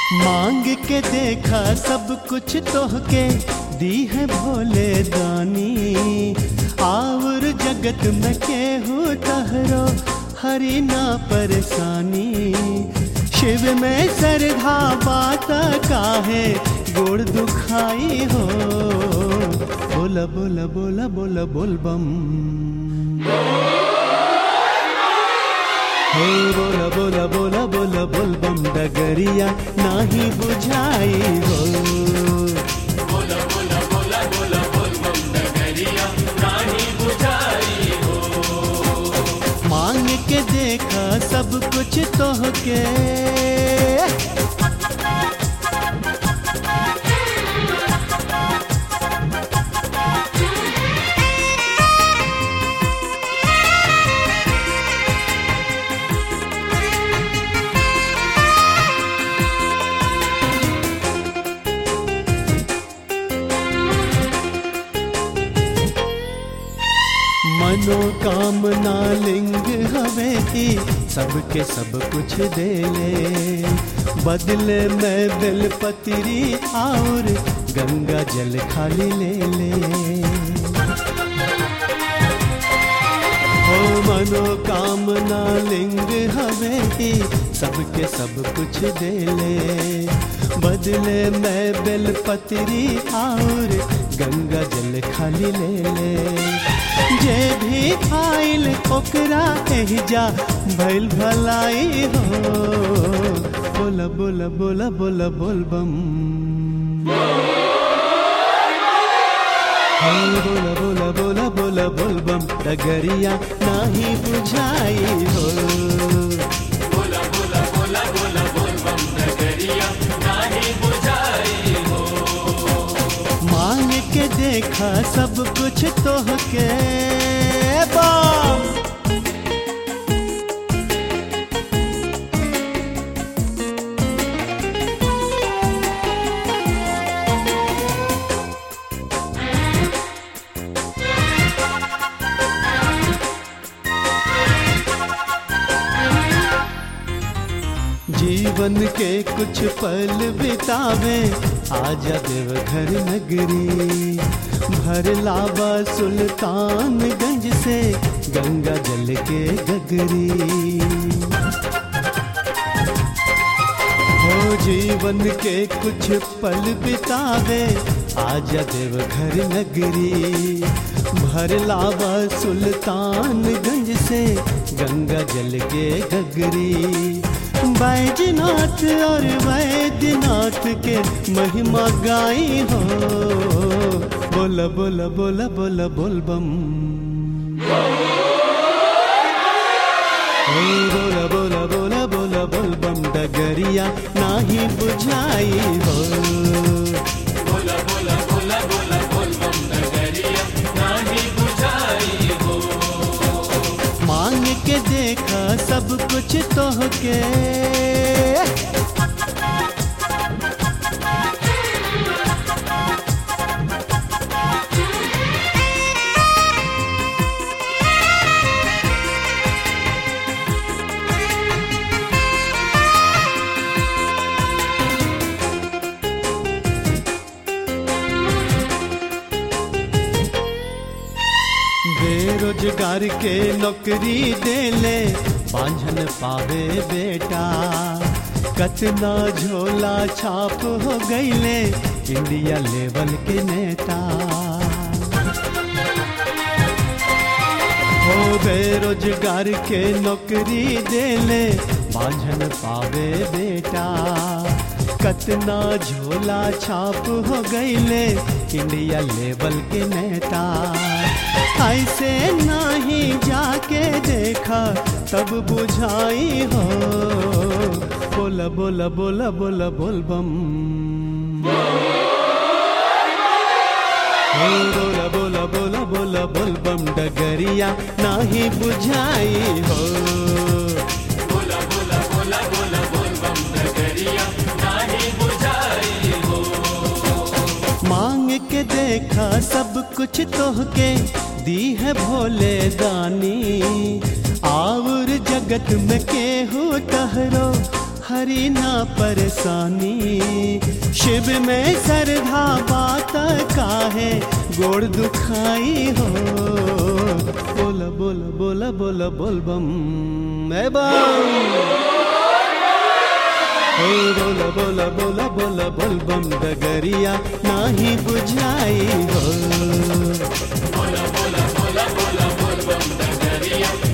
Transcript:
मांग के देखा सब कुछ तोहके दी है भोले दानी आवर जगत में केहू तहरो हरी ना परेशानी शिव में सरधा बात काहे गोड़ दुखाई हो बोला बोला बोला बोला बोल बम हे बोला बोला बोला बोला बोल बम डगरिया नाही बुझाई हो मांग के देखा सब कुछ तोहके मनोकामना लिंग हवे की सबके सब कुछ दे ले बदले में बेलपत्री और गंगा जल खाली ले ले हो मनोकामना लिंग हवे की सबके सब कुछ दे ले बदले में बेलपत्री और गंगा जल खाली ले ले जे भी आइल ओकरा एहिजा भइल भलाई हो बोला बोला बोला बोला बोल बम हे बोला बोला बोला बोला बोल बम डगरिया नाही बुझाई हो मांग के देखा सब कुछ तोहके बम जीवन के कुछ पल बितावे आजा देवघर नगरी भर लावा सुल्तानगंज से गंगा जल के गगरी हो जीवन के कुछ पल बितावे आजा देवघर नगरी भर लावा सुल्तानगंज से गंगा जल के गगरी बैजनाथ और वैद्यनाथ के महिमा गाई हो बोला बोला बोला बोला बोल बम हे बोला बोला बोला बोला बोल बम डगरिया नाही बुझाई हो मांग के देखा सब कुछ तोहके बेरोजगार के नौकरी दे ले बांझन पावे बेटा कतना झोला छाप हो गईले इंडिया लेवल के नेता हो बेरोजगार के नौकरी दे ले बांझन पावे बेटा कतना झोला छाप हो गईले इंडिया लेवल के नेता ऐसे नहीं जाके देखा तब बुझाई हो बोला बोला बोला बोला बोल बम हे बोला बोला बोला बोला बोल बम डगरिया नाही बुझाई हो मांग के देखा सब कुछ तोहके दी है भोले दानी आवर जगत में केहू टहरो हरी ना परेशानी शिव में सरधा बात काहे गोड़ दुखाई हो बोला बोला बोला बोला बोल बम ए बम ओ बोला बोला बोला बोला बोल बम डगरिया नाही बुझाई हो बोला बोला बोला बोला बोल बम डगरिया